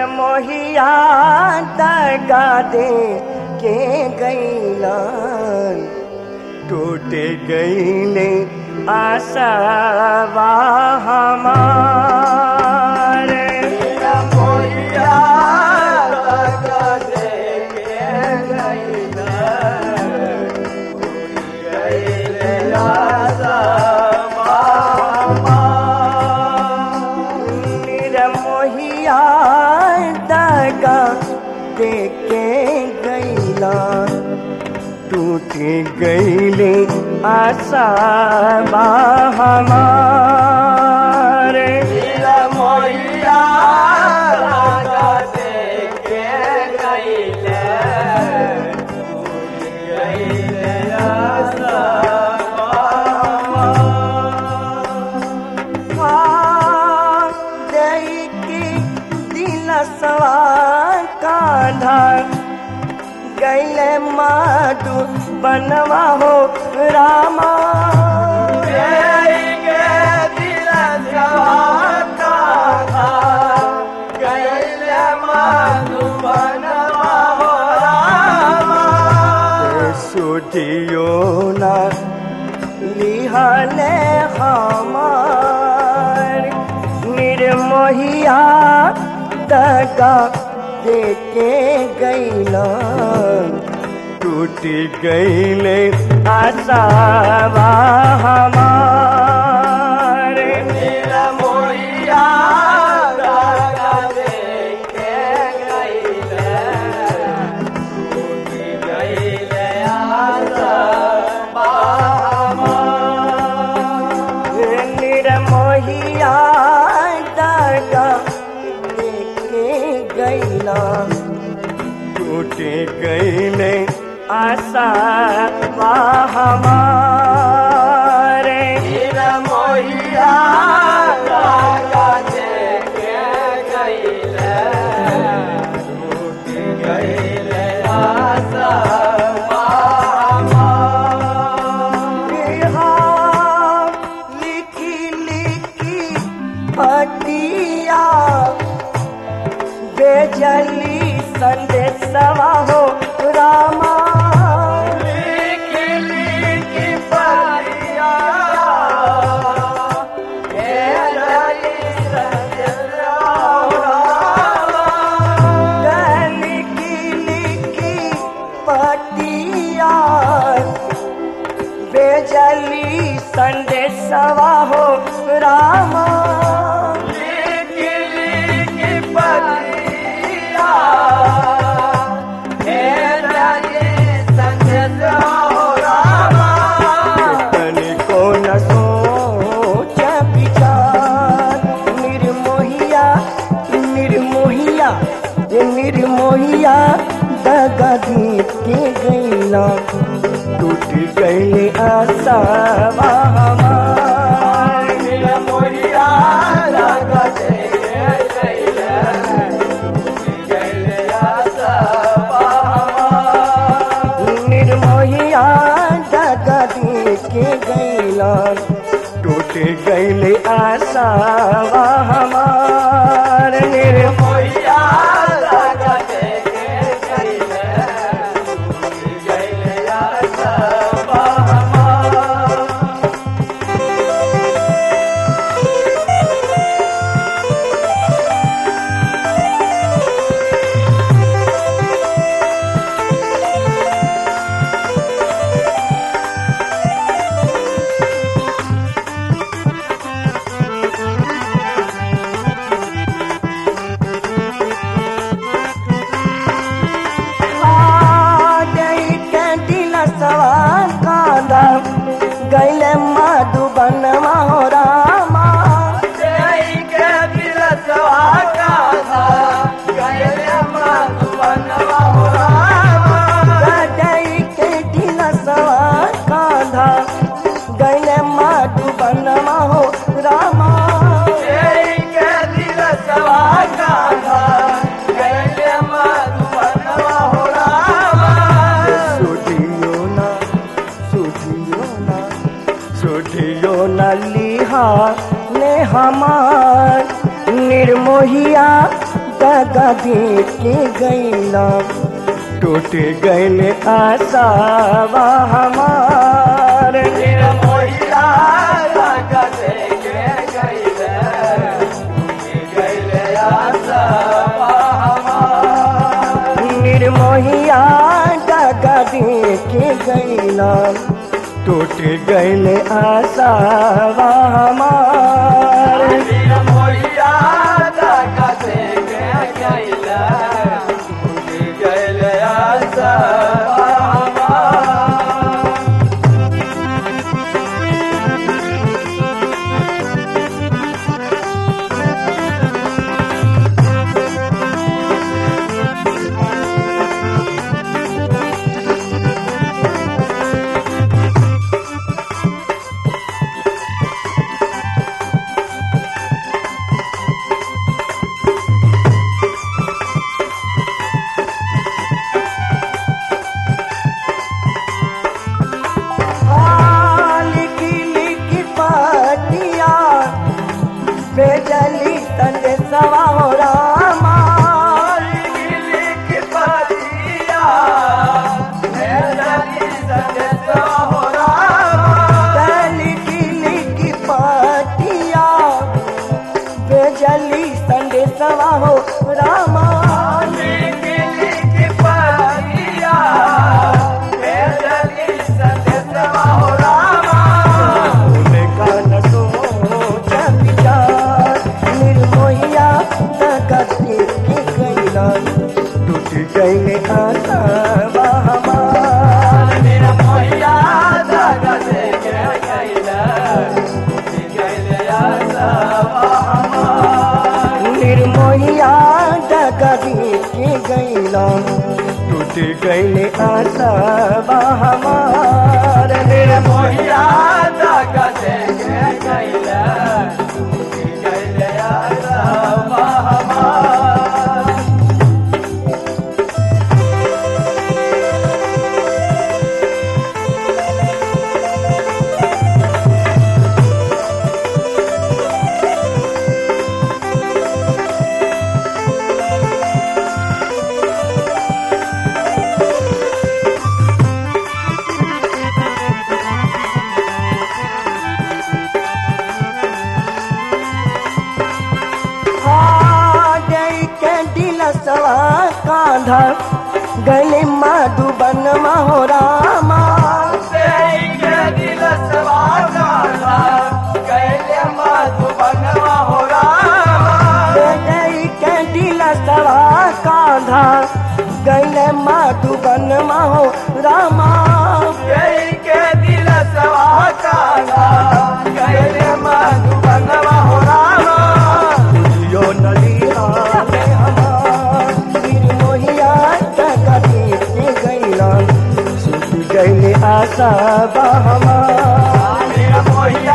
निर्मोहिया दगा दे के गईलन टूटे गईले आसवा हमार निर्मोहिया दगा दे के गईलन गईले आसवा निर्मोहिया दगा देके गईला टूट गईले आशा हमार निर्मोहिया दगा देके गईले टूट गईले आशा कान्हा गैले माधु बनवा हो रामा सुधियो ना लिहले हमार निर्मोहिया दगा देके गईला टूट गईले आशावा हमार निर्मोहिया दगा देके गईले टूट गईले आशावा हमार निर्मोहिया दगा देके गईला टूट गईले आशा हमारे निर्मोहिया दगा देके गईले टूट गईले आशा लिखी लिखी पतिया बेजली संदेशवा हो रामा लिखी लिखी पतिया बेजली संदेशवा हो रामा लिखी लिखी पतिया बेजली संदेशवा हो रामा तनिको न सोच विचार निर्मोहिया निर्मोहिया ये निर्मोहिया दगा दीप के गईला टूट गईले आशा हमार निर्मोहिया दगा दे गईला टूट गईले आशा निर्मोहिया दगा दे के गईला टूट गईले आशा हमार निर्मोहिया दगा दे के गईले टूट गईले आशा हमार गैले मधुबन हो रामा गई के दिलसवा कांधा गैले मधुबन हो रामा सुधियो ना सुधियो ना सुधियो न लिहा ने हमार निर्मोहिया दगा दे के गैला टूट गैल आसावा हमार निर्मोहिया दगा दे के गइले गइले आसवा हमार निर्मोहिया दगा दे के गैला टूट गैल आसावा हमार निर्मोहिया दगा दे के गइले गइले आसवा हमार लिखी लिखी पाटिया बेजली तंदे सवा हो रामा लिखी लिखी पाटिया बेजली तंदे सवा हो रामा गान सोच विचार निर्मोहिया तकती के गैला टूट गई आशा हमार निर्मोहिया डगरी के गैला टूट गई आशा हमार निर्मोहिया जय के दिल सवा कांधा गले माधुबन हो रामा जय के दिल सवा कांधा गले माधुबन हो रामा यो नलिया में हमार निर्मोहिया टकती के गैला सुत गैले आशा बा हमार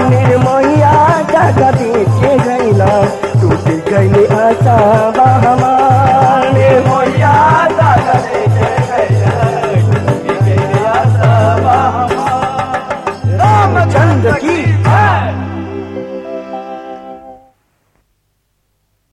निर्मोहिया टकती के गैला टूट गैले आशा बा हमार